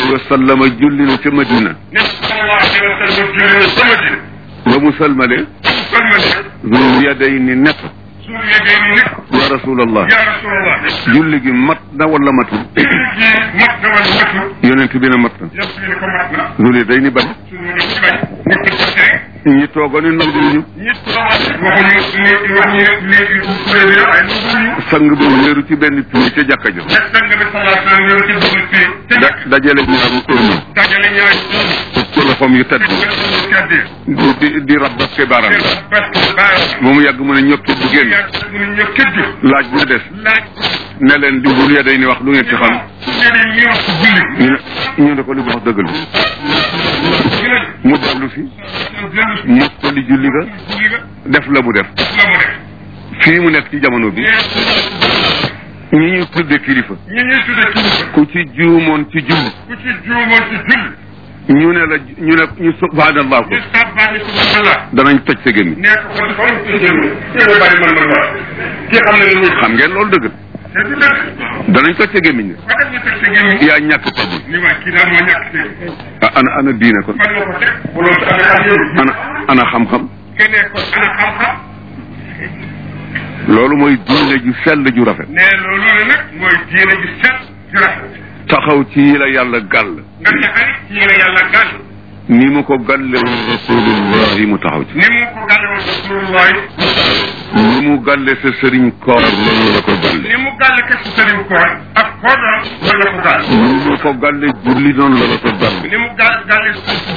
alayhi wa sallam julli na ca Madina ne sallallahu alayhi wa sallam julli na sama dina ba mu salmale kon ma ne zul yadayni nekk suul yegee ni nit ya rasulallah yaa rasulallah julli gi mat na wala matul julli gi mat na wala matul yonent bi ne mat na yëpp ñu ne ko mat na zul yadayni bañ suñu ne ci bañ ñu ko jotee ñi toogoon ni nanguwuñu ñit waxuñu ni waxuñu ni kuréel yi ay nanguwuñu sang bi wéeru ci benn pii ca jàkka ja te sang bi sallallahu alayhi wa sallam ñëw ci dugg fii te da nag dajale ñaaru tóorma dajale ñaari ci loxoom yu tedd kaddi di di di rab daf ke baaraam parce que baa ba mu yàgg mu ne ñokki bu génn yàgg mu ne ñëw këddu laaj bu des laaj ne leen di zul yadayni wax lu ngeen ci xam ñeneen ñi wax julli ñu ne ñu ne ko li mu wax dëgg la ñu ne mu dellu si dellu si mottali julli ga julli ga def la mu def la mu def fii mu nekk ci jamono bi ñi ñu tudde kilifa ñi ñuy tudde kilifa ku ci juumoon ci julli ku ci juumoon ci julli ñu ne la ñu ne ñu subhanallah ko ñu sàbbaani subhanallah danañ toj sa gémmiñ nee ko kon kon ci jëmm ci nga bari man man wax kii xam ne ni muy xam ngeen loolu dëgg te du dëgg danañ toj sa gémmiñ fa def ñu teg sa gémmiñ yaa ñàkk tedd ni waa kii daal moo ñàkk teg ah ana ana diine kon fan nga ko teg bu loolu ci amee xam yëpp ana ana xam-xam keneen kon ana xam-xam loolu mooy diine ju sell ju rafet ne loolu la nag mooy diine ji set ju rafet taxaw ci yi la yàlla gàll nga taxay ci yéen yàlla gàll ni mu ko gàlle woon rasulullahi mu taxaw ci ni mu ko gàlle woon rasulullah ni mu gàlle sa sëriñ koor loolu la ko gàlle ni mu gàlle ke si sëriñ koor ak koo doon loolu la ko gàll ni mu ko gàlle julli noonu la la ko gàlle ni mu gàll gàlle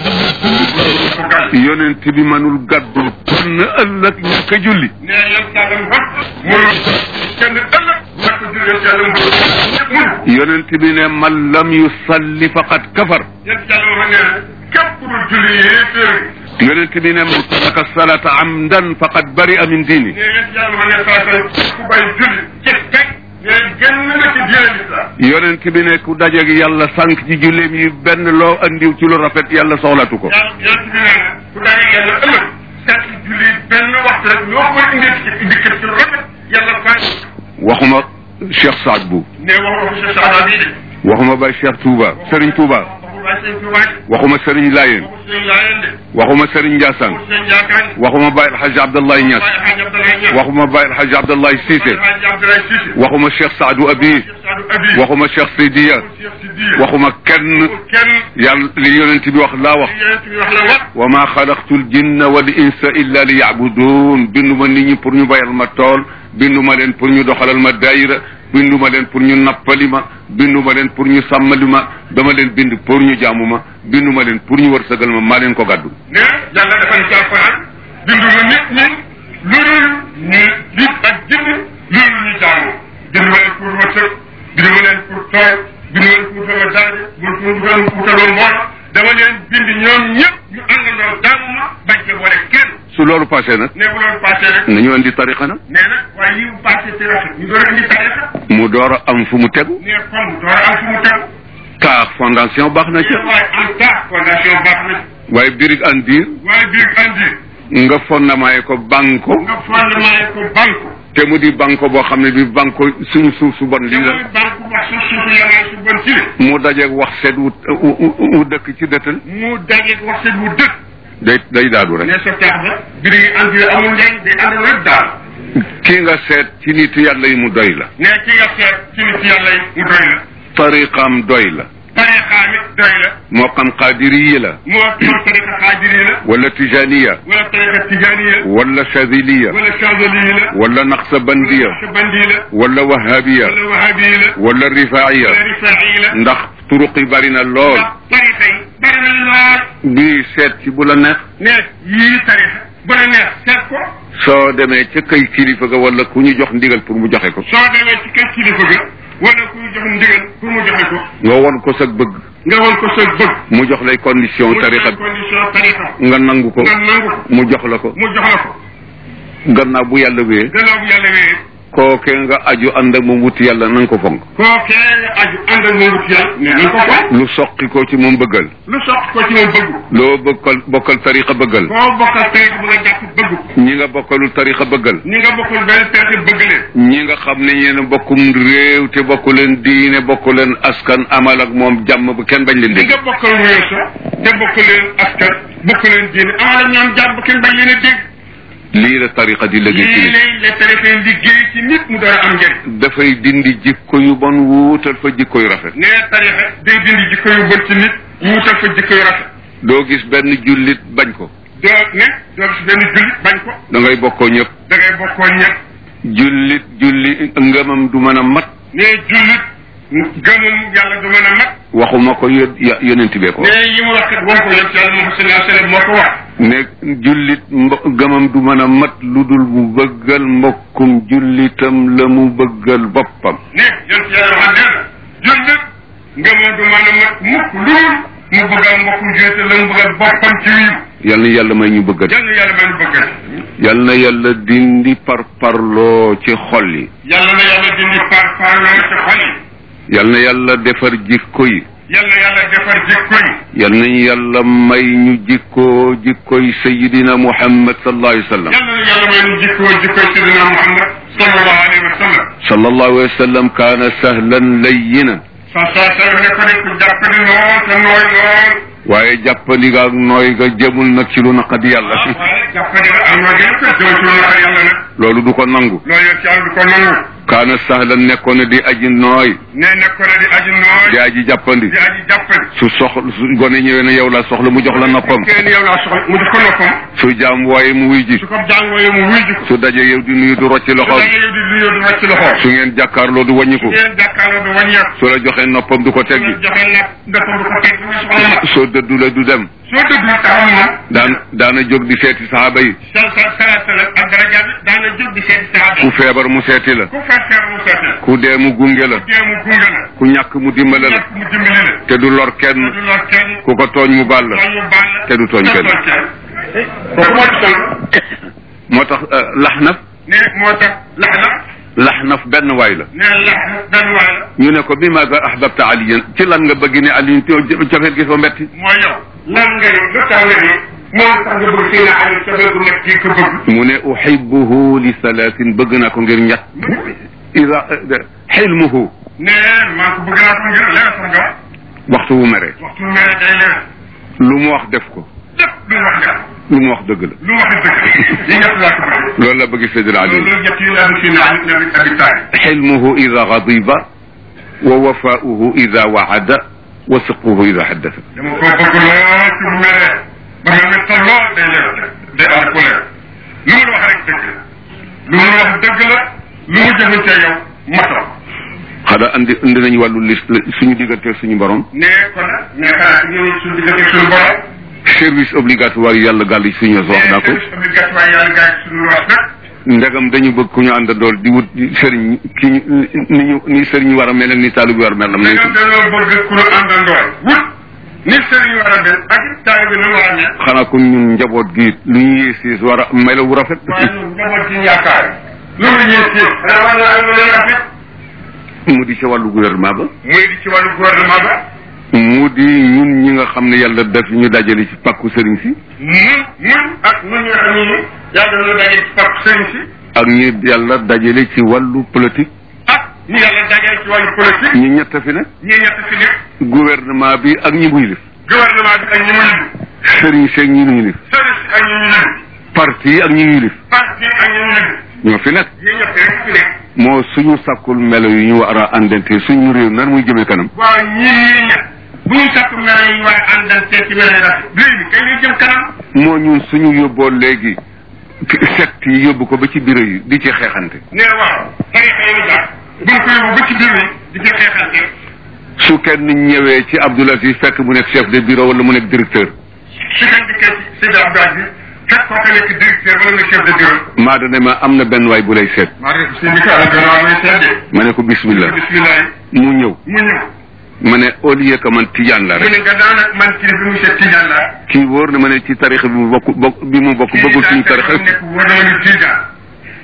la ko gàll yonent bi manul gàddul kenn ëllëg ñàkk a julli ne yow sàllam wax mënul kenn ëllëg ñàkk julli sàllam mun yonent bi ne man lam yusalli faqad kafar yéen sàllam wax ne képp ku dul julli yéeféer yonent bi ne man taraka salata amdan faqad bari'a min diini ne yéen sàllam wax ne saa ku bay julli ci teg ne génn na ci diine l'islam yonent bi ne ku dajeeg yàlla sànq ci julleem yi benn loo andiw ci lu rafet yàlla soxlatu ko yàlla yonent bi nee na ku daje yàlla ëllëg sànq julli benn waxtu rek loo koy indi ci indi kër ci lu rafet yàlla bàyyi waxuma Cheikh Saad Bou ne wax waxu sa saxaaba bii de waxuma Baye Cheikh Touba Serigne Touba waxu Baay Sëñ Tuubaa de waxuma Serigne Layeen waxu sëñ Laayeen de waxuma Serigne Ndiassane waxu sëñ Jaakaan de waxuma Baye El Hadj Abdallahi Niass waaye Hadj Abdoulaye Niass waxuma Baye El Hadj Abdallahi Cissé waaye Hadj Abdoulaye Cissé waxuma Cheikh Saadou Abi Cheikh Sadou Abi waxuma Cheikh Sidiya Cheikh Sidiya waxuma kenn kenn yàlla li yonent bi wax laa wax li yonent bi wax la wax wa ma xalaqtu l jinna wal insa illa li yacbudun binduma nit ñi pour ñu bayal ma tool binduma leen pour ñu doxalal ma daayira binduma leen pour ñu nappali ma binduma leen pour ñu sàmmali ma dama leen bind pour ñu jaamu ma binduma leen pour ñu wërsëgal ma maa leen ko gàddu ne yàlla dafa ne ci alquran binduma nit ñi loolu ñu nit ak jinn loolu ñu jaamu binduma leen pour wërsëg binduma leen pour tool binduma leen pour sama daraja pour pour pour taloon mbooloo dama leen bind ñoom ñëpp ñu àndandoo jaamu ma bañ ci boole kenn su loolu passé nag ne bu loolu passé rek nañu andi tariqa nag nee na waaye yi mu passé ci rafet ñu doon indi tarixa mu door a am fu mu tegu ne comme door am fu mu tegu taax fondation baax na ci waaye en tas fondation baax na waaye birig an diir waaye biir andi nga fondement ko banko nga fondement ko banque te mu di banko boo xam ne bi banko suñu suuf su bon lii la mooy banque wax su suufu yàlla su bon ci le mu dajeeg wax seet wu wu wu dëkk ci dëttal mu dajeeg wax seen wu dëkk day day daadu rek ne sa tax ba biri ngi andi amul njëriñ day ànd rek daal kii nga seet ci nit yàlla yi mu doy la ne ki nga seet ci nit yàlla yi mu doy la tariqaam doy la tariqaam it doy la moo xam qaadiriyi la moo moo tariqa xaadiri la wala tijaniya wala tariqa tijaaniya wala chadiliya wala chazali la wala naqsabandiya wala bandi la wala wahabiya wala wahabi la wala rifaiya wala rifaa'i la ndax turuq yi bari na lool ndax tariqa yi bari nañu lool bii seet ci bu la neex ne yii tariqa bu la neex seet ko soo demee ca kay kilifa ga wala ku ñu jox ndigal pour mu joxe ko soo demee ci kër kilifa ga wala ku ñu jox ndigal pour mu joxe ko nga won ko sa bëgg nga woon ko sa bëgg mu jox lay condition tariqa bi condition tariqa nga nangu ko nga nangu ko mu jox la ko mu jox la ko gannaaw bu yàlla wee gannaaw bu yàlla wee kookee nga aju ànd ak moom wuti yàlla na nga ko fonk kookee nga aju ànd ak moom wut yàlla ne nañ ko fonk lu soqi ko ci moom bëggal lu soq ko ci moom bëgg loo bokkal bokkal tariqa bëggal koo bokkal tariix bu nga jàpp bëgg ko ñi nga bokkalul tariqa bëggal ñi nga bokkul benn tariix bëgg leen ñi nga xam ne yéen a bokkum réew te bokku leen diine bokku leen askan amal ak moom jàmm bu kenn bañ leen ñi dégg nga bokkal réew sa te bokk leen askan bokk leen diine amal ak ñoom jàmm kenn bañ leen a dégg lii la tariqa di liggéey ci lii nit lay la tariix liggéey ci nit mu dara am njëriñ dafay dindi jikko yu bon wuutal fa jikko yu rafet ne tariixa day dindi jikko yu bon ci nit wuutal fa jikko yu rafet doo gis benn jullit bañ ko doo ne doo gis benn jullit bañ ko da ngay bokkoo ñëpp da ngay bokkoo ñëpp jullit julli ngëmam du mën a mat ne jullit gëmum yàlla du mën a mat waxuma ko yo- ya- yonent bee ko ne yi mu wax kat won ko yonent yàlla Muhammad sallallahu alayhi wa sallam moo ko wax ne jullit mbo- gëmam du mën a mat lu dul mu bëggal mbokkum jullitam la mu bëggal boppam ne yonent yàlla wax nee na jullit ngëmum du mën a mat mukk lool mu bëggal mbokkum jullit la mu bëggal boppam ci wiiw yal na yàlla may ñu bëggal yàlla yàlla may nu bëggal yal na yàlla dindi par parloo ci xol yi yàlla na yàlla dindi par parloo ci xol yi yal na yàlla defar jikko yi yàlla yàlla defar jikko yi yal nañu yàlla may ñu jikkoo jikkoy sayidina muhammad sallallahu alayhi wa sallam yàlla na yàlla may nu jikkoo jikkoy sidina Muhammad sallallahu alayhi wa sallam sallallahu alayhi wa sallam kaana sahlan layyinan sa sa sa ne ko ne ku jàpp ni lool te nooy lool waaye jàppandi ga ak nooy ga jëmul nag ci lu naqadi yàlla waaye jàpp ni am na gën ko jëm ci loxo yàlla nag loolu du ko nangu loolu yëpp yàlla du ko nangu kaana sahlan nekkoon na di aji nooy ne nekk na di aji nooy di aji jàppandi di aji jàppale su soxla su gone ñëwee ne yow la soxla mu jox la noppam kenn yow laa soxla mu jox ko noppam su jaam waaye mu wuy ji su ko jàngooyee mu wuy ji ko su daje yow di nuyu du rocci su loxoom dangay yow di nuyoo du wàcc loxo su ngeen jàkkaarloo du wàññiku ngeen jàkkaarloo du wàññeeku su la joxee noppam du ko su teggi la joxee nag ndëppam du ko teg bu soxla la soo dëddu la du dem soo dëgg taxam moom daan daana jóg di seeti saxaaba yi sa sa sa sa ak daraja bi daana jóg di seeti saaba ku feebar mu seeti la ku fekkeer mu seeti ku dee mu gunge la dee mu gunge la ku ñàkk mu dimbale la ñàkk mu dimbali la te du lor kenn du lor kenn ku ko tooñ mu baal la ñu baal la te du tooñ kenn kooku moo di sonn moo tax laxnaf ne moo tax lax na laxnaf benn waay la ne lax na benn waay la ñu ne ko bi maada ahbabta aliyan ci lan nga bëgg ne aliyin cofeel gi fa metti mooy yow lan nga ni lu tax nga ni moo tax nga bëgg seen ali sa bëgg nekk kii ko bëgg mu ne uhibuhu li salaatin bëgg naa ko ngir ñett ida xilmuhu ne maa ko bëgg naa ko ngir leer sax nga waxtu wu mere waxtu mere day leer lu mu wax def ko lépp lu mu wax nga lu mu wax dëgg la lu mu wax dëgg yi ñett laa ko bëgg loolu la bëgg Seydina Ali loolu ñett yi laa bëgg seen ali nabi abi taali xilmuhu ida gadiba wa wafaauhu ida waada wa sidquhu ida xaddasa dama ko bëgg lool ci mu mere ba mel ne tal lool day leer day ànd ku leer lu mu la wax rek dëgg la lu mu la wax dëgg la lu mu jëfante yow matal xanaa andi indi nañu wàllu liste suñu diggante suñu borom ne kon nag ne xanaa ñu suñu diggante suñu borom service obligatoire yi yàlla gàll ci suñu wax naa ko service obligatoire yàlla gaay suñu wax nag ndegam dañu bëgg ku ñu àndandool di wut sëriñ ki ñu ni ñu ni sëriñ war a mel ak ni taalu bi war a mel am nañ dangam dañoo bëgg ku ñu àndandoor wut ni sëriñ war a mel ak taal bi nu war a mel xanaa kon ñun njaboot gi lu ñu yéesiis war a melo wu rafet waaye ñun njaboot ci yaakaar lu mu ñëw ci xanaa war naa am lu leen rafet mu di ci wàllu gouvernement ba muy di ci wàllu gouvernement ba mu di ñun ñi nga xam ne yàlla def ñu dajale ci pàkku sëriñ si ñun ñun ak ñun ñi nga xam ne ni yàlla na daje ci pap sëriñ si ak ñi yàlla dajale ci wàllu politique ak ñu yàlla daje ci wàllu politique ñi ñett fi ne ñi ñett fi nekk gouvernement bi ak ñi muy lif gouvernement bi ak ñi mu yëngu sëriñ si ak ñi muy lif sëriñ si ak ñi ñu yëngu parti yi ak ñi ñuy lif parti ak ñi ñu yëngu ñoo fi nekk ñi ñett rek fi nekk moo suñu sàkkul melo yi ñu war a àndante suñu réew nan muy jëmee kanam waaw ñii ñii ñett bu ñu sakku mel yi waaye àndante ci mel ni rafet léegi kay lay jëm kanam moo ñun suñu yóbboo léegi secte yi yóbbu ko ba ci bureau yi di ci xeexante ne waaw tarixa yi jàpp bu ñu ko yóbbu ba ci biir yi di ci xeexante su kenn ñëwee ci Abdoul Aziz fekk mu nekk chef de bureau wala mu nekk directeur su kan dikkee ci Seydi Abdou Aziz fekk koo ko nekk directeur wala nga chef de bureau maa dane ma am na benn waay bu lay seet maa ngi seen bi ko ala gannaaw may seede ma ne ko bismillah bismillah mu ñëw mu ñëw ma ne au lieu que man tijaan la mu rek ne nga daan ak man kii bi monsieur Tidiane la kii wóor na ma ne ci tarixa bi mu bokk bokk bi mu bokk bëggul suñu tarixa nekk wóor na ma ni Tidiane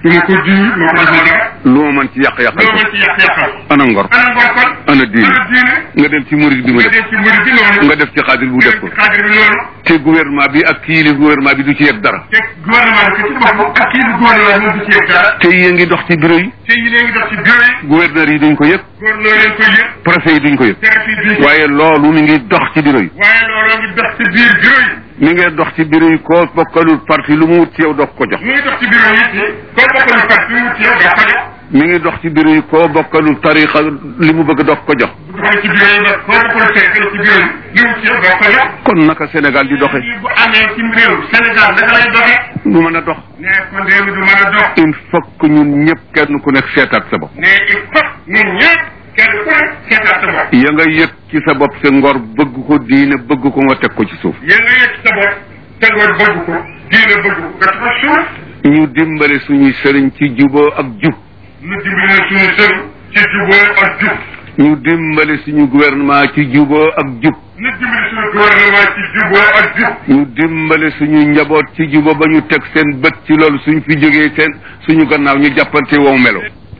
su ma ko jiwu moo ko defal dara lu ma mën ci yàq-yàqal loo ko mën ci yàq yàqal ana ngor ana ngor kon ana diine ana diine nga dem ci murid bi mu nga def def ci murid bi noonu nga def ci xaadir bu def ko xaadir bi noonu te gouvernement bi ak kii li gouvernement bi du ci yegg dara te gouvernement bi ci boppam ak kii bi gouvernement moom du ci yëg dara te yi ngi dox ci bureau yi te yi léegi dox ci bureau yi gouverneur yi duñ ko yëg gouverneur leen koy yëg préfet yi duñ ko yëg tere fii duñ ko waaye loolu mi ngi dox ci bureau yi waaye looloo ngi dox ci biir bureau yi mi ngi dox ci bureau yi koo bokkalul parti lu mu wut ci yow doog ko jox mu ngi dox ci bureau yi ci koo bokkalu parti mu ci yow doo ko jox mi ngi dox ci bureau yi koo bokkalul tarixa li mu bëgg doog ko jox bu doxee ci bureau yi ba koo bokkalu tey ci bureau yi li mu ci yow doo ko jox kon naka Sénégal di doxe lii bu amee ci réew Sénégal naka lay doxee du mën a dox ne kon réew mi du mën a dox il faut que ñun ñëpp kenn ku nekk seetaat sa bopp ne il faut ñun ñëpp kenn ku ne seetaat sa bopp ya nga yëg ci sa bopp sa ngor bëgg ko diine bëgg ko nga teg ko ci suuf yéen nga yëg sa bopp te nga bëgg ko diine bëgg ko nga tax suuf ñu dimbale suñuy sëriñ ci juboo ak jub ñu dimbali suñu sëriñ ci juboo ak jub ñu dimbale suñu gouvernement ci juboo ak jub ñu dimbali suñu gouvernement ci juboo ak jub ñu dimbale suñu njaboot ci juba ba ñu teg seen bët ci loolu suñ fi jógee seen suñu gannaaw ñu jàppante wow melo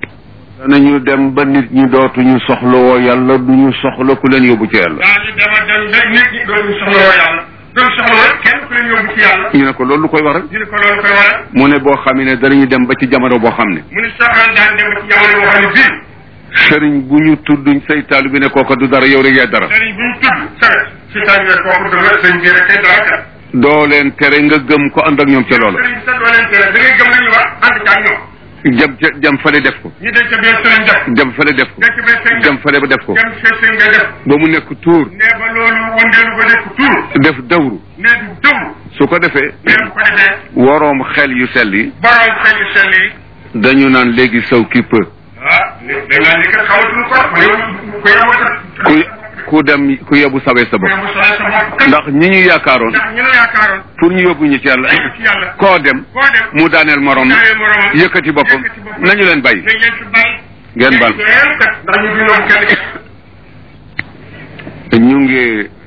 danañu dem ba nit ñi dootuñu soxla woo yàlla duñu soxla ku leen yóbbu ci yàlla daañu dema dem ba nit ñi dooñu soxla woo yàlla dooñu soxla woo kenn ku leen yóbbu ci yàlla ñu ne ko loolu lu koy waral ñu ne ko loolu koy waral mu ne boo xam ne danañu dem ba ci jamono boo xam ne mu ni soxla daan dem ci jamono boo xam ne bii sëriñ bu ñu tudd say taalu bi ne kooka du dara yow rek yaay dara sëriñ bu ñu tudd sare si tànn kooku dëgg sëñ bi rek kay dara kat doo leen tere nga gëm ko ànd ak ñoom ca loola sëriñ bi sax doo leen tere da ngay gëm li ñu wax ànd ci ak ñoom jam ca jam fale def ko ñu dem ca biir sëriñ def jam fale def ko dem ca biir sëriñ jam def fale ba def ko dem ca sëriñ nga def ba mu nekk tuur ne ba loolu wëndeelu ba nekk tuur def dawru ne du dëw su ko defee ne bu ko defee waroom xel yu sell yi borom xel yu sell yi dañu naan léegi saw ki peu ah dañ naan ni kat xawatuñu ko ko yow ko yow ku ku dem ku yóbbu sawee sa bopp mu soxla sa bopp kat ndax ñi ñu yaakaaroon ndax ñu la yaakaaroon pour ñu yóbbu ñu ci yàlla ci yàlla koo dem koo dem mu daaneel morom daaneel moromam yëkkati boppam yëkkati boppam. nañu leen bàyyi dañ leen fi bàyyi ngeen bal leen kat ndax ñu dundoo kenn ñu ngi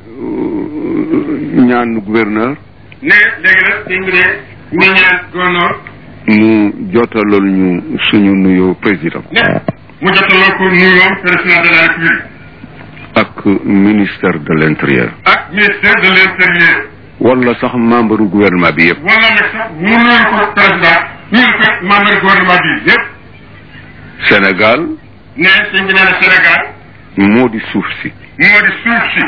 euh, ñaan gouverneur ne léegi nag dañ ne ñu ñaan gouverneur mu jotalool ñu suñu nuyoo président ne mu jotaloo ko nuyoo président de la république ak ministère de l'intérieur ak ministère de l'intérieur wala sax membre gouvernement bi yëpp wala nag sax mu nuyu ko président nuyu ko membre gouvernement bi yëpp Sénégal ne sëñ bi nee na Sénégal moo di suuf si moo di suuf si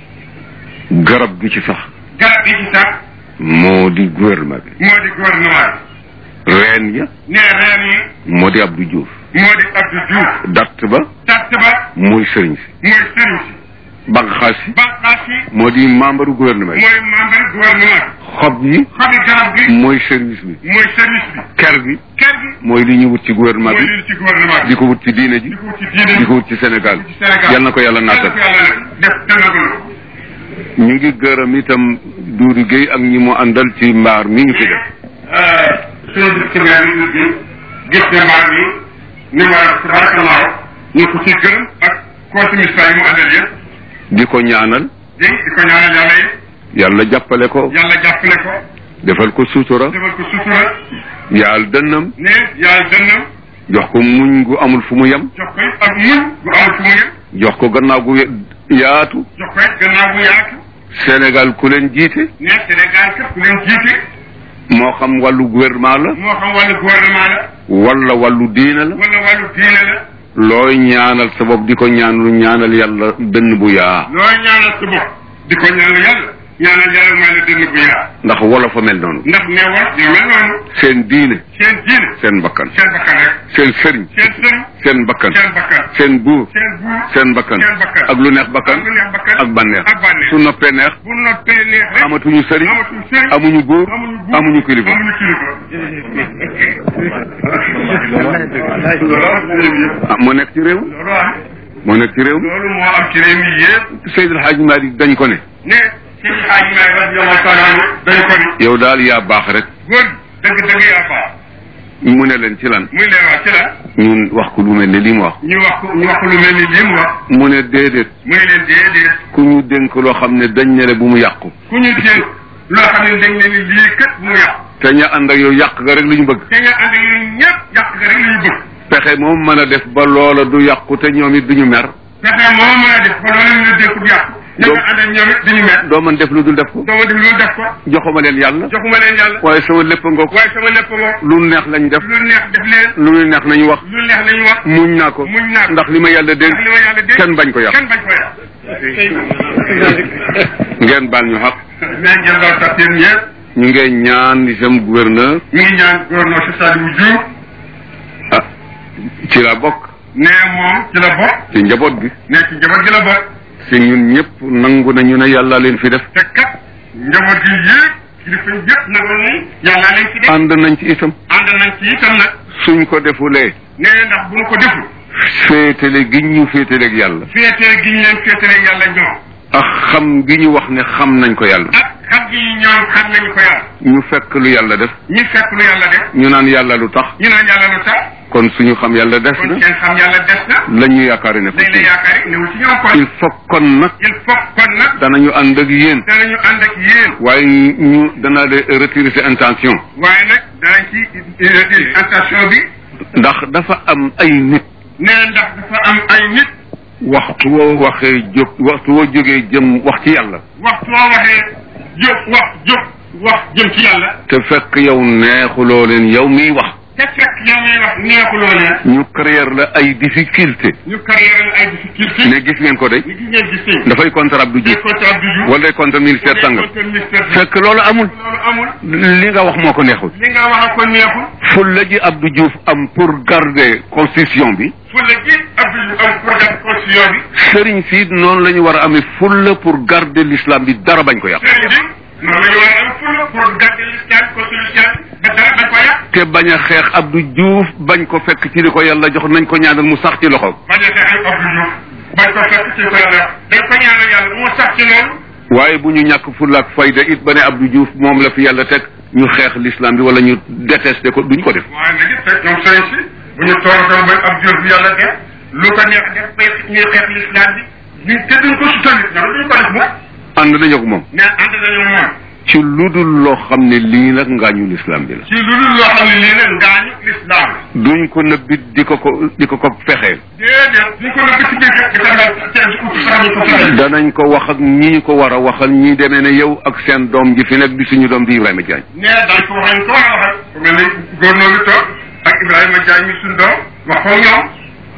garab gi ci sax garab gi ci sax moo di gouvernement bi moo di gouvernement reen ya bi ne reen yi moo di Abdou Diouf moo di Abdou Diouf datt ba tatt ba mooy sëriñ si mooy sëriñ si banqaas yi banqaas yi moo di membre gouvernement yi mooy membre gouvernement xob yi xobi garab gi mooy service bi mooy service bi ker gi kër gi mooy li ñu wut ci gouvernement mooy bi li ci gouvernement bi di ko wut ci diine ji di ko wut ci diine di ko wut ci Sénégal ci Sénégal yal na ko yàlla naatal yàlla ko yàlla def dënnagal ñu ngi gërëm itam Doudou Guèye ak ñi mu àndal ci mbaar mi ngi fi def suñu distributeur bi ñu gis gis ne mbaar mi ni ma tabarakallahu ñu ko ci gërëm ak consommistat yi mu àndal yëpp di ko ñaanal di di ko ñaanal yàlla yi yàlla jàppale ko yàlla jàppale ko defal ko suutura defal ko sutura yaal dënnam ne yàlla dënnam jox ko muñ gu amul fu mu yem jox ko it ak muñ bu amul fu mu yem jox ko gannaaw gu yaatu jox ko it gannaaw bu yaatu Sénégal ku leen jiite ne Sénégal képp ku leen jiite moo xam wàllu gouvernement la moo xam wàllu gouvernement la wala wàllu diine la wala wàllu diine la looy ñaanal sa bopp di ko ñaanlu ñaanal yàlla dënn bu yaa looy ñaanal sa bopp di ko ñaanal yàlla ñaanal yàlla may la dënn bu yaa ndax wolof a mel noonu ndax ne war yu mel noonu seen diine seen diine seen bakkan seen bakkan rek seen sëriñ seen sëriñ seen bakkan seen bakkan seen buur seen buur seen bakkan seen bakkan ak lu neex bakkan ak lu neex bakkan ak bànneex ak bànneex su noppee neex bu noppee neex rek amatuñu sëriñ amatuñu sëriñ amuñu buur amuñu buur amuñu kilifa amuñu kilifa ah moo nekk ci réew loolu am moo nekk ci réew loolu moo am ci réew mi yëpp Seydil Hadji Malick dañ ko ne ne seen xaaj may radiyallahu taala anhu dañ ko ni yow daal yaa baax rek góor dëgg dëgg yaa baax mu ne leen ci lan muy leen wax ci la ñun wax ko lu mel ne li mu wax ñu wax ko ñu wax ko lu mel ni lii mu wax mu ne déedéet muy leen déedéet ku ñu dénk loo xam ne dañ ne le bu mu yàqu ku ñu dénk loo xam ne dañ ne ni lii kat bu mu yàqu te ña ànd ak yow yàq nga rek li ñu bëgg te nga ànd ak yéen ñëpp yàq nga rek la ñu bëgg pexe moom mën a def ba loola du yàqu te ñoom it duñu mer fexe moo mën a def ba loolu ñu la dékku du yàqu ña nga ànd ak ñoom it duñu mer doo mën def lu dul def ko doo ma def loolu def ko joxuma leen yàlla joxuma leen yàlla waaye sama lépp ngoog waaye sama lépp ngoo lu neex lañ def lu neex def leen lu ñu neex nañu wax lu neex lañu wax muñ naa ko muñ naa ko ndax li ma yàlla dénk ndax li ma yàlla dégg kenn bañ ko yàq kenn bañ ko yàq ngeen baal ñu xaq mais ngeen doon tax yéen ñëpp ñu ngee ñaan itam gouverneur ñu ngi ñaan gouverneur si Sadibou Diouf ah ci la bokk ne moom ci la bokk ci njaboot gi ne ci njaboot gi la bokk si ñun ñëpp nangu nañu ne yàlla leen fi def te kat njaboot gi yëpp kilifa yëpp nag ni yàlla leen fi def ànd nañ ci itam ànd nañ ci itam nag suñ ko defulee ne ndax bu ñu ko deful féetale gi ñu féetaleeg yàlla féetee gi ñu leen féetale yàlla ñoom ak xam gi ñu wax ne xam nañ ko yàlla ak xam gi ñoom xam nañu ko yàlla ñu fekk lu yàlla def ñu fekk lu yàlla def ñu naan yàlla lu tax ñu naan yàlla lu tax kon suñu xam yàlla des kon na seen xam yàlla des na la ñu yaakaari ne ko dañ la yaakaar newul ci ñoom kon il faut kon nag il faut kon nag danañu ànd ak yéen danañu ànd ak yéen waaye ñu danaa de retirer sa intention waaye nag danañ ci intention bi ndax dafa am ay nit nee ndax dafa am ay nit waxtu woo waxee jóg waxtu woo jógee jëm wax ci yàlla waxtu woo waxee jóg wax jóg wax jëm ci yàlla te fekk yow neexuloo leen yow miy wax te fekk yow ngay wax neexuloo leen ñu créer la ay difficulté ñu carrière ay difficulté ne gis ngeen ko de ni gis ngeen gis nañ dafay contre Abdou des Diouf côté Abdou Diouf wala day contre ministère sangam des côté ministère fekk loolu amul loolu amul li nga wax moo ko neexul li nga wax ko neexul fulla ji Abdou Diouf am pour garder constitution bi fulla gi Abdou Diouf am pour def constitution bi sëriñ si noonu la ñu war a amee fulla pour garder l'islam bi dara bañ ko yàq sëriñ bi noonu la ñu war a am fulla pour garder l'islam constitution ba dara bañ ko yàq te bañ a xeex Abdou Diouf bañ ko fekk ci li ko yàlla jox nañ ko ñaanal mu sax ci loxoom bañ a fexe Abdou Diouf bañ ko fekk ci ko yàlla dañ ko ñaanal yàlla mu sax ci loolu waaye bu ñu ñàkk fulla ak fayda it ba ne Abdou Diouf moom la fi yàlla teg ñu xeex l'islam bi wala ñu détesté ko duñ ko def waaye nag it fekk ñoom sëriñ si bu ñu toog ba ab Diouf bi yàlla def lu ko neex def bay ñuy xeex l'islam bi ñu te duñ ko sutal nit ñoom duñ ko def moom ànd nañu ak moom mais ànd nañu moom ci lu dul loo xam ne lii nag ngaañu l'islam bi la ci lu dul loo xam ne lii nag ngaañu l'islam la duñ ko nëbbit di ko ko di ko ko fexeel déedéet duñ ko nëbb ci biir di ko def ci ut sax ñu ko fexe danañ ko wax ak ñi ñu ko war a waxal ñi demee ne yow ak seen doom ji fi nekk di suñu doom di Ibrahima Diagne nee dañ ko waxañ ko war a waxal ku mel ni gouverneur bi toog ak Ibrahima Diagne mi suñ doom wax ko ñoom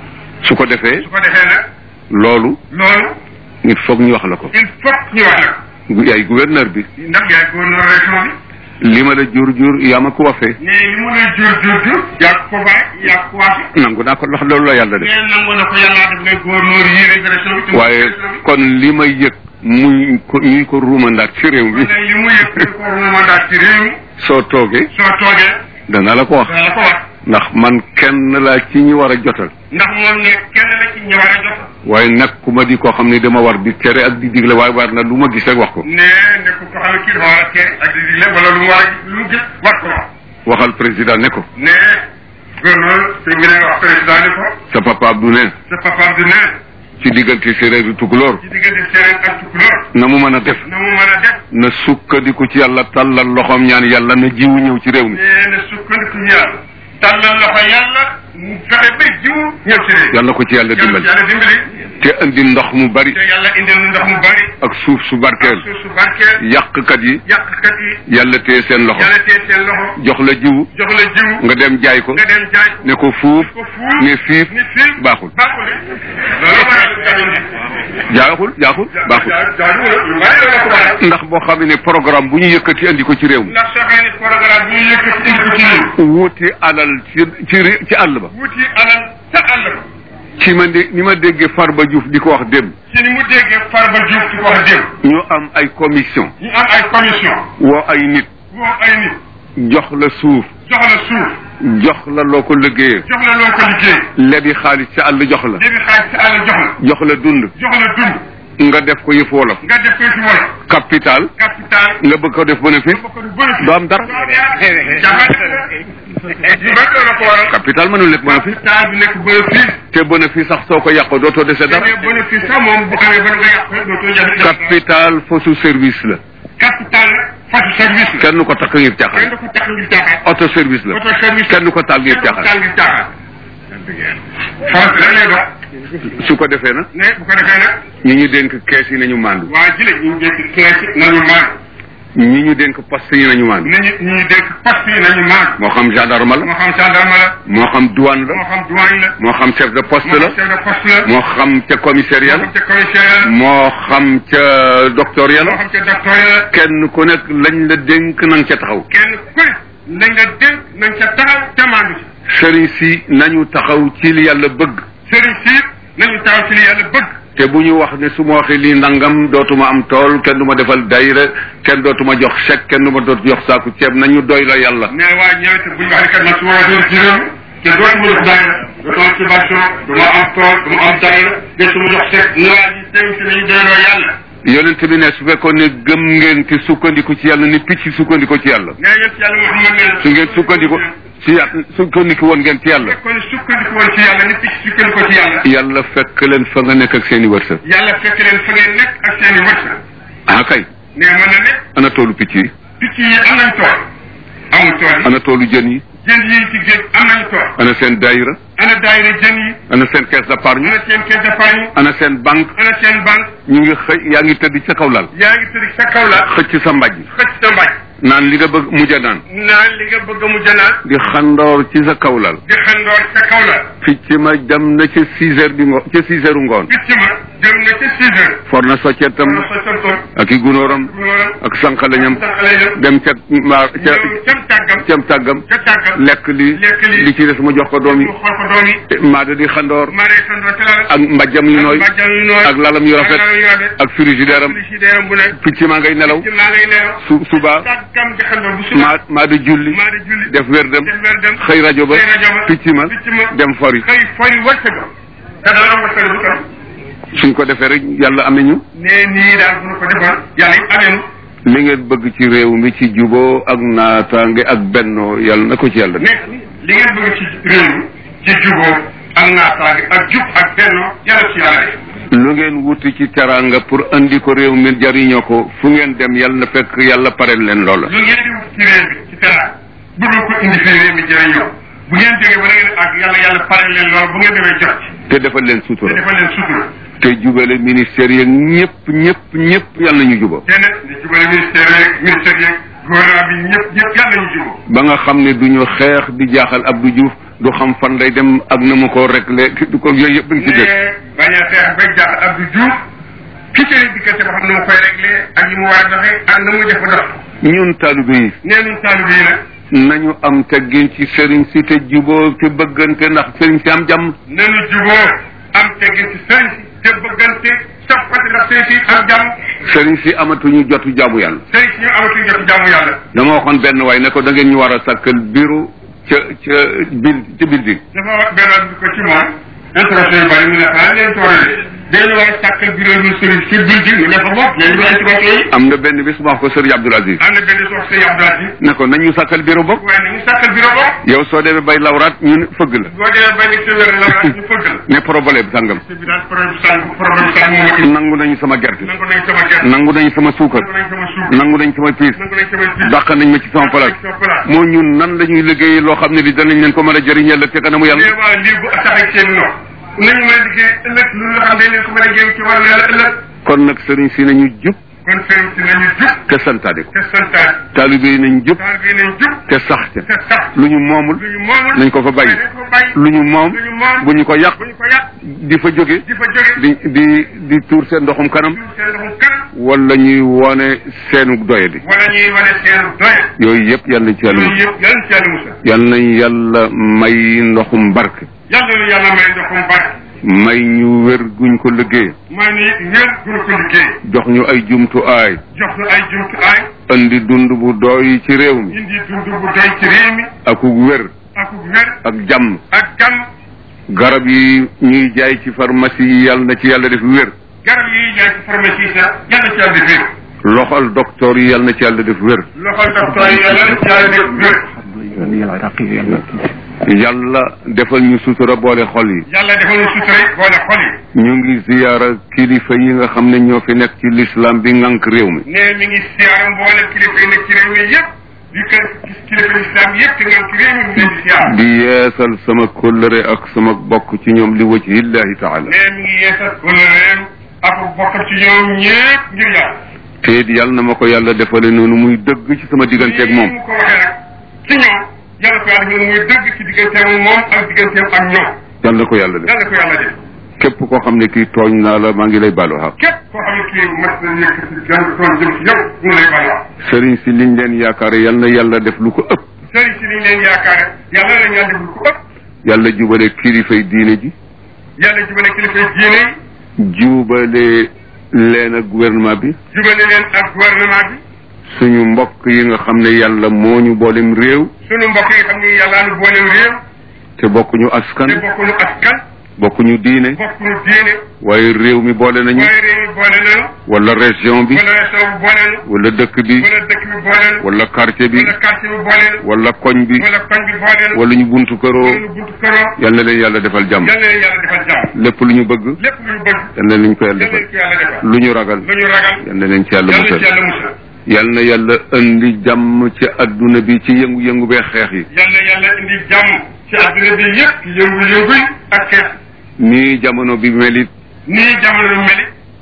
su ko defee su ko defee nag loolu loolu il faut ñu wax la ko il faut ñu wax nag yaay gouverneur bi ndax yaay gouverneur région bi li ma la jur jur yaa ma ko waxee mais li mu lay jur jur jur yaa ko bàyyi yaa ko waase nangu naa ko ndax loolu la yàlla def mais nangu na ko yàllaa def ngay gouverneur yi rek région bi te mu waaye région bi. kon li may yëg muy ko ñuy ko ruumandaat ci réew mi kon nag li mu yëg ñu ko war a mandat ci réew mi soo toogee soo toogee dana la ko wax dana la ko wax ndax man kenn laa ci ñi war a jotal ndax moom ne kenn la ci ñi war a jox waaye nag ku ma di koo xam ne dama war di tere ak di digle waaye war na lu ma gis rek wax ko ne nekk ko xam ne kii dafa war a tere ak di digle wala lu mu war a lu mu gis war ko wax waxal président ne ko ne gouverneur fi mu ne wax président ni ko sa papa Abdou ne sa papa du ne ci diggante séeréer du tukulóor ci diggante séeréer ak tukulóor na mu mën a def na mu mën a def na sukkandiku ci yàlla tàllal loxoom ñaan yàlla na jiwu ñëw ci réew mi nee na sukkandiku yàlla tàllal loxo yàlla mu fexe ba jiwu ñëw ci réew yàlla ko ci yàlla dimbali yàlla dimbali te indi ndox mu bari te yàlla indil nu ndox mu bari ak suuf su barkeel suuf su barkeel yàqkat yi yàqkat yi yàlla téye seen loxo yàlla tee seen loxo jox la jiwu jox la jiwu nga dem jaay ko nga dem jaay ko ne ko fuuf ko fuuf ne fiif ni fiif baaxul baaxul loolu waral jafe jaaxul jaaxul baaxul jaaduwul lu bari la ko waral ndax boo xam ne programme bu ñu yëkkati andi ko ci réew mi ndax soo xam ne programme bi ñu yëkkati indi ko ci réew wuuti alal ci ci ré- ci àll ba wuti alal ca àll ba ci ma dé ni ma déggee Farba Diouf di ko wax démb ci ni mu déggee Farba Diouf di ko wax démb ñu am ay commission ñu am ay commission woo ay nit woo ay nit jox la suuf jox la suuf jox la loo ko liggéeyee jox la loo ko liggéey lebi xaalis ci àll jox la léegi xaalis ci àll jox la jox la dund jox la dund nga def ko yëf wolof nga def koy ci wolof capital capital nga bëgg ko def bénéfice ba ko du bénéfice doo am dara yu bëri la ko waral capital mënul nekk bénéfice capital bi nekk bénéfice te bénéfice sax soo ko yàqoo dootoo dese dara mais bénéfice sax moom bu amee ba nga yàq dootoo jafe capital fausse service la capital nag fatu service la kenn ko takk ngir kenn caaxaan du ko tax ngir caaxaan auto service la auto service kenn ko taal ngir kenn du ko caaxaan taal ngir caaxaan farata rek lay dox su ko defee nag ne bu ko defee nag ñi ñu dénk kees yi nañu maandu waa jile ñu ngi dénk kees yi nañu maan ñi ñu dénk poste yi nañu maandu nañu ñu ngi dénk poste yi nañu maan moo xam gendarme la moo xam gendarme la moo xam douane moo la xam douane la moo xam chef de poste moo la xam chef de poste la moo xam ca commissariat moo la xam ca commissaire la moo xam ca docteur ya moo la xam ca docteur la kenn ku nekk lañ la dénk na nga ca taxaw kenn ku ne nañ la dénk nañ ca taxaw te maandu ci sëriñ si nañu taxaw ci li yàlla bëgg sëriñ si nañu taxaw ci li yàlla bëgg te bu ñu wax ne su ma waxee lii ndangam dootuma am tool kenn du ma defal dayra kenn dootuma jox chèque kenn du ma doot jox saaku ceeb nañu doy la yàlla mais waa ñëwete bu ñu wax ne kat man su ma waxee ci réew te dootu ma jox daayira dootu am subvention du ma am tool du ma am daayira te su ma jox chèque ne waa ji teew si nañu doyloo yàlla yonent bi ne su fekkoon ne gëm ngeen te sukkandiku ci yàlla ni picc sukkandiku ci yàlla nee yéen si yàlla Muhammad nee su ngeen sukkandiku ci yàlla sukkandiku woon ngeen ci yàlla kon sukkandiku woon ci yàlla ni picc sukkandiku ci yàlla yàlla fekk leen fa nga nekk ak seen i wërsëg yàlla fekk leen fa ngeen nekk ak seen i wërsëg ah kay nee mën na nekk ana toolu picc yi picc yi am nañ tool amul tool yi ana toolu jën yi jën yi ci géej am nañ tool ana seen dayra ana daayira jën yi ana seen caisse d'épargne ana seen caisse d'épargne ana seen banque ana seen banque ñu ngi xëy yaa ngi tëdd ca kaw lal yaa ngi tëdd sa kaw la xëcc sa mbàjj xëcc sa mbaj naan li nga bëgg mujj a naan naan li nga bëgg mu jënaat di xandoor ci sa kaw lal di xandoor sa kaw la picc ma dem na ca six heures di ngo ca six heures ngoon picc ma jëm na ca six heures for na soccetam wala sa santoon ak i gunóoram ak sànqaleñam sànqale dem dem ca maar ca ñëw cam tàggam cam tàggam ca tàggam lekk li lekk li li ci des mu jox ko doom yi mu xool ko doom yi maada di xandoor maa day xandoor ca la ak mbàjjam yu nooy mbàjjam yu nooy ak lalam yu rafet ak lalam yu rafet ak frigidaire am frigidaire bu ne picc maa ngay nelaw ci maa ngay leew su suba tàggam di xandoor bu suba maa maa di julli maa di julli def wér dem def weer dem xëy rajo ba xëy rajo ba picc ma picc ma dem fori xëy fori wërsëgam te dana am wërsëg bu tam suñ ko defee rek yàlla amee ñu nee nii daal bu ñu ko defoon yàlla it ameenu li ngeen bëgg ci réew mi ci juboo ak naataange ak bennoo yàlla na ko ci yàlla def ne li ngeen bëgg ci réew mi ci juboo ak naataange ak jub ak bennoo yàlla ci yàlla def lu ngeen wuti ci teraanga pour andi ko réew mi jariñoo ko fu ngeen dem yàlla na fekk yàlla pareel leen loola lu ngeen di wut ci réew mi ci teraanga bëgg ko indi fii réew mi jëriñoo bu ngeen jógee ba ngeen ak yàlla yàlla pare leen loolu bu ngeen demee jot ci te defal leen te sutura defal leen sutura te jubale ministère yeeg ñëpp ñëpp ñëpp yàlla nañu juba te nag di jubale ministère yeeg ministère yeeg gouvernement bi ñëpp ñëpp yàlla ñu juboo ba nga xam ne duñu xeex di jaaxal Abdou Diouf du xam fan lay dem ak na mu ko réglé du ko yooyu yëpp dañ ci def mais bañ a xeex bay jaaxal Abdou Diouf ki cëri diggante ba xam ne mu koy réglé ak yi mu war a doxee ak na muy def ba dox ñun taalibe yi nee nañ taalibe yi nag nañu am teggin ci sëriñ si te juboo te bëggante ndax sëriñ si am jàmm nanu juboo am teggin ci sëriñ si te bëggante soppati ndax sëriñ si am jàmm sëriñ si amatuñu jotu jaamu yàlla sëriñ si ñu amatuñ jot jàmm yàlla dama waxoon benn waay ne ko da ngeen ñu war a sàkkal bureau ca ca bil ca building dafa wax benn bi ko ci moom intervention yu bari mu ne xanaa leen toorale dañu war a sàkkal bureau du sëriñ si building mu ne fa bopp leen du intervention yi am na benn bis ma wax ko sëriñ Abdoul Aziz am na benn sox sëriñ Abdou Aziz ne ko nañu sàkkal bureau bopp waaye nañu sàkkal bureau bopp yow soo demee bay lawraat ñu fëgg la boo demee bay nekk sa wér la wax ñu fëgg la ne problème sàngam bi daal problème sàng problème sàng moom ak nangu nañu sama gerte nangu nañ sama gerte nangu nañu sama suukar nangu nañ sama suuf nangu nañ sama piis nangu nañ sama piis dàq nañ ma ci sama place sama place moo ñun nan la ñuy liggéey loo xam ne li danañ leen ko mën a jëriñ ëllëg te kanamu yàlla mais waaw lii bu taxee seen noor nañu mën a liggéey ëllëg lu nga xam ne leen ko mën a jëriñ ci wàllu yàlla ëllëg kon nag sëriñ si nañu jub kon sëriñ si nañu jub te santaane ko te santaat taalibe yi nañ jub taal bi nañ jub te sax ca te sax lu ñu moomul lu ñu moomul nañ ko fa bàyyi nañ ko bàyyi lu ñu moom lu ñu moom bu ñu ko yàq bu ñu ko yàq di fa jóge di fa jóge di di di tuur seen ndoxum kanam jur seen ndoxum kanam wala ñuy wone seenu doyadi wala ñuy wane seen doye yooyu yëpp yal nañ ci yàlla yooyu musal yëpp yàlla ci yàlla musal yal nañ yàlla may ndoxum barke yàlla nu yàlla may ndoxum barke may ñu wér guñ ko liggéey may ni wér gunu ko liggéey jox ñu ay jumtuwaay jox nu ay jumtuwaay andi dund bu doy ci réew mi indi dund bu doy ci réew mi akuk wér ak wér ak jàmm ak jàmm garab yi ñuy jaay ci pharmacie yi yàlla na ci yàlla def wér garab yi jaay ci pharmacie sax yàlla ci yàlla def wér loxol docteur yi yàlla na ci yàlla def wér loxol docteur yi yàlla ci yàlla def wér yàlla defal ñu sutura boole xol yi yàlla defal ñu sutura boole xol yi ñu ngi ziyaara kilifa yi nga xam ne ñoo fi nekk ci l'islam bi ngànk réew mi ne mi ngi siyaara mboolem kilifa yi nekk ci réew mi yëpp di kër kilifa islam yëpp te ngeen ci réew mi mu leen di siyaara di yeesal sama kóllëre ak sama bokk ci ñoom li wajhillahi taala ne mi ngi yeesal kóllëreem ak bokkam ci ñoom ñëpp ngir yàlla te it yàlla na ma ko yàlla defale noonu muy dëgg ci sama digganteeg moom mu ko waxee rek ci ñoom yàlla ko yàlla ñoom muy dëgg ci digganteem moom ak digganteem ak ñoom yàlla na ko yàlla def yàlla ko yàlla def képp koo xam ne kii tooñ naa la maa ngi lay baalu xaq képp koo xam ne kii mat na yëkkati gan toon jëm ci yow mu lay baal wax sëriñ si liñ leen yaakaare yàlla na yàlla def lu ko ëpp sëriñ si liñ leen yaakaare yàlla la ñaan def lu ko ëpp yàlla jubale kilifay diine ji yàlla jubale kilifa diine yi jubale leen ak gouvernement bi jubale leen ak gouvernement bi suñu mbokk yi nga xam ne yàlla moo ñu boolem réew sunu mbokk yi xam ne yàlla nu booleem réew te bokkuñu askan te bokkuñu askan bokkuñu diine bokkuñu diine waaye réew mi boole nañu waaye réew mi boole nañu wala région bi wala région bi boole nañu wala dëkk bi wala dëkk bi boole nañu wala quartier bi wala quartier bi boole nañu wala koñ bi wala koñ bi boole nañu wala ñu buntu këroo wala ñu buntu këroo yal na leen yàlla defal jàmm yal na leen yàlla defal jàmm lépp lu ñu bëgg lépp lu ñu bëgg yal na leen ko yàlla yal na defal leen ko yàlla defal lu ñu ragal lu ñu ragal yal na leen ci yàlla yal na ci musal yàlla musal yal na yàlla indi jàmm ci adduna bi ci yëngu-yëngu bee xeex yi yal na yàlla indi jàmm ci adduna bi yëpp yëngu-yëngu yi ak xeex nii jamono bi melit nii jamono meli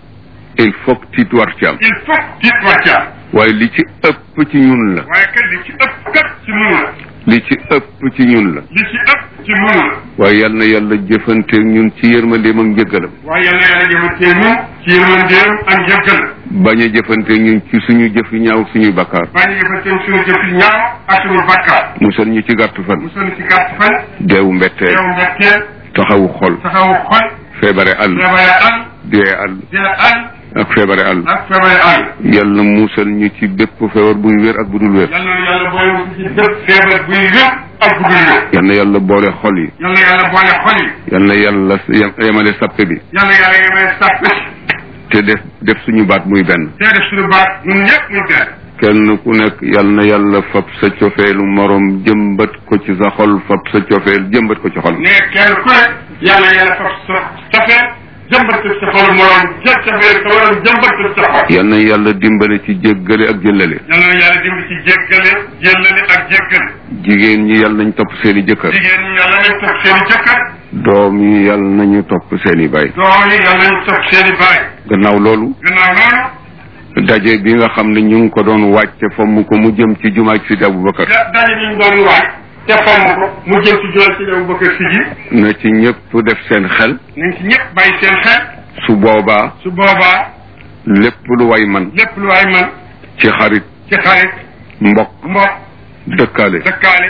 il faut que tiit war ci am il faut tiit war ci am waaye li ci ëpp ci ñun la waaye kat li ci ëpp kat ci nun la li ci ëpp ci ñun la li ci ëpp ci nun la waaye yal na yàlla jëfanteeg ñun ci yërmandeem ak njëggalam waaye yal na yàlla jëfantee ñun ci yërmandeem ak njëggal bañ a jëfanteeg ñun ci suñu jëfi ñaaw suñuy bakkaar bañ a jëfantee suñu jëf yi ñaaw ak suñu bakkaar musal ñu ci gàtt fan musal ci gàtt fan deewu mbetteel yow mbetteel taxawu xol taxawu xol feebare àll feebare àll dee àll dee àll ak feebare àll ak feebare àll yàlla musal ñu ci bépp feebar buy wér ak bu dul wér yal na yàlla boole ci bépp feebar buy wér ak bu dul wér yal na yàlla boole xol yi yal na yàlla boole xol yi yal na yàlla yem- yemale sappe bi yal na yàlla yemale sàppe te def def suñu baat muy benn te def suñu baat ñun ñëpp muy benn kenn ku nekk yal na yàlla fab sa cofeelu morom jëmbat ko ci sa xol fab sa cofeel jëmbat ko ci xol ne kenn ku ne yal na yàlla fab sa cofeel jëmbat ko sa xol morom jël cofeel sa morom jëmbat ko sa xol yal na yàlla dimbale ci jéggale ak jëllale yal na yàlla dimbali ci jéggale jéllale ak jéggale jigéen ñi yal nañ topp seeni jëkkër jigéen ñi yàlla nañ topp seen i jëkkër doom yi yal nañu topp seeni baay doom yi yàlla nañ topp seen i baay gannaaw loolu gannaaw loolu daje bi nga xam ne ñu ngi ko doon wàcce fomm ko mu jëm ci jumaaj Sidi Aboubacar da daje bi ñu doon waaj te fomm ko mu jëm ci jural ci dem bëgg si ji na ci ñëpp def seen xel nañ ci ñëpp bàyyi seen xel su boobaa su boobaa lépp lu way man lépp lu waay man ci xarit ci xarit mbokk mbokk dëkkaale dëkkaale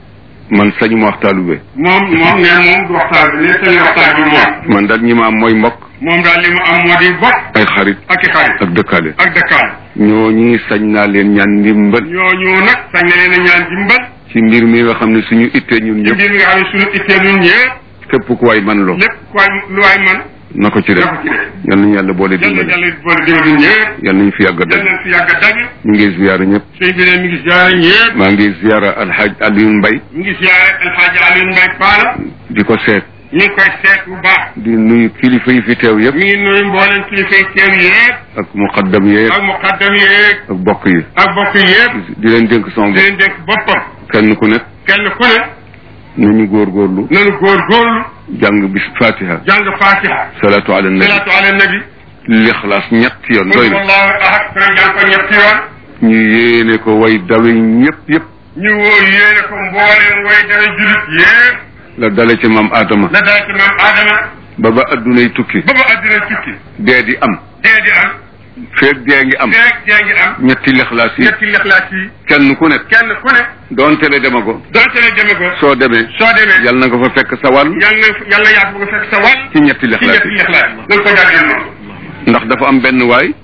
man sañu ma wax taalube moom moom nee moom du waxtaan bi ne seen waxtaan bi moom man daal ñi ma am mooy mbokk moom daal li mu am moo di bokk ay xarit ak i xarit ak dëkkaale ak dëkkaale ñoo ñi sañ naa leen ñaan ndimbal ñooñu nag sañ na leen a ñaan dimbal ci mbir mi nga xam ne suñu ittee ñun ci ñëpp mbir mi nga xam ne suñu ittee ñun ñëpp képp ku way man loo lépp ku waay lu waay man na ko ci def na ko ci def yal nañu yàlla boole yal na dimbali yàlla boole dimbali ñun ñëpp yal nañu fi yàgg a yal daj nañ fi yàgg a daje ñu ngi ziyaara ñëpp sëñ bi ne mi ngi ziare ñëpp maa ngi ziyaara alxaaj Alioune Mbaye mi ngi ziare alxaaji Aliou Mbaye Paala di ko seet ñu ngi koy seet bu baax di nuyu kilifa yi fi teew yëpp mi ngi nuyu mboolem kilifa yi teew yëpp ak muqaddam yeeg ak muqaddam yeeg ak bokk yi ak bokk yëpp di leen dénk sama di bopp leen dénk boppam kenn ku nekk kenn ku ne nañu góorgóorlu nanu góorgóorlu jàng bis fatiha jàng fatiha salaatu ala nabi salaatu ala nabi lixlaas ñetti yoon doy na wallahu ahad fana jàng ko ñetti yoon ñu yéene ko way dawe ñëpp yëpp ñu woo yéene ko mbooleem way dawe julit yëpp la dale ci maam Adama la daal ci maam Adama ba ba addunay tukki ba ba addina tukki dee di am dee di am feeg dee ngi am feeg dee ngi am ñetti lixlaas yi ñetti lixlaas yi kenn ku nekk kenn ku ne doonte le dema ko donte ne deme ko soo demee soo demee yal na nga fa fekk sa wàll yàlla na yàlla yaa ko fekk sa wàll ci ñetti ci lixlaas ñetti yi lixlaas yi nañ ko jàngee noonu ndax dafa am benn waay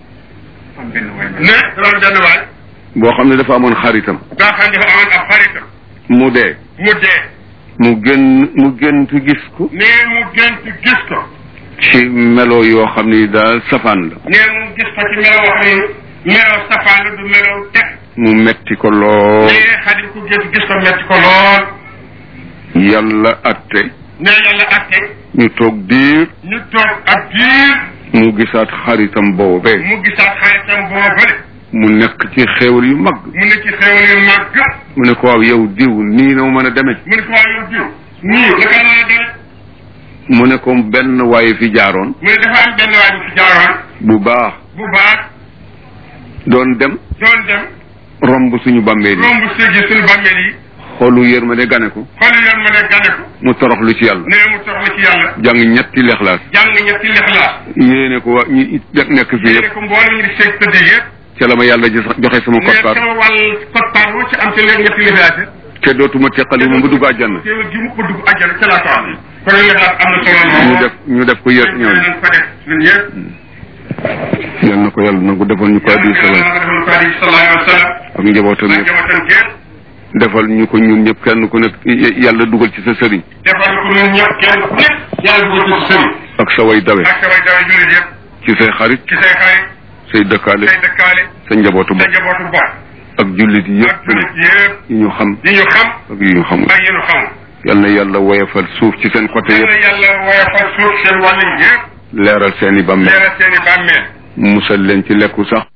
ne loolu benn waay boo xam ne dafa amoon xaritam daa xam dafa amoon ab xaritam mu dee mu dee mu gën mu gënt gis ko ne mu gént gis ko ci melo yoo xam ni daal safaan la ne mu gis ko ci melo wax ni melo safaan la du melo teg mu metti ko lool ne xadim ku gént gis ko metti ko lool yàlla atte ne yàlla atte ñu toog diir ñu toog ab diir mu gisaat xaritam boobee mu gisaat xaritam boobale mu nekk ci xéewal yu mag mu ne ci xéwal yu màgg mu ne ko waaw yow diw nii na mu mën a demee mu ne ko waa yow diw nii naka la deme mu ne ko benn waaye fi jaaroon mu ne dafa am benn waay bu fi jaaroon bu baax bu baax doon dem doon dem romb suñu bàmmeel yi romb séegi suñu bàmmeel yi xolu yërmande gane ko xool yoon ma ne gane ko mu toroxlu ci yàlla ne mu soxla ci yàlla jàng ñetti lexlaas jàng ñetti lixlaas yéene ko wa ñi nekk fii yéene yëpp ko mboolem ñu di seeg tëdd yëpp ca la ma yàlla jox- joxe sama ne koppar sama wàll koppar wu ci am ci léegi ñetti lixlaas te dootuma teqali moom ba dugg àjjana teewul gi mu ko dugg àjjana ca laa ko am kon lixlaas am na solo lool ñu def ñu def ko yër ñooñu nañ ko def ñun ñëpp yal na ko yàlla nangu defal ñu ko addi salaam defal ko adi sallallahu alayhi wa sallam ak njabootam ak yëpp njabootam gépp defal ñu ko ñun ñëpp kenn ku nekk yàlla dugal ci sa sëriñ defal ko ñun ñëpp kenn ku nekk yàlla dugal ci sëriñ ak sa way dawe ak sa way dawe jullit yëpp ci say xarit ci say xarit say dëkkaale say dëkkaale sa njabootu sa bopp njabootu bopp ak jullit ak yëpp jullit yëpp yi ñu xam yi ñu xam ak yi ñu xamul ak yi ñu xamul yal na yàlla woyofal suuf ci seen côté yàlla yëpp yàlla woyofal suuf seen wàll yëpp leeral seen i bàmmeel leeral seen i bàmmeel musal leen ci lekku sax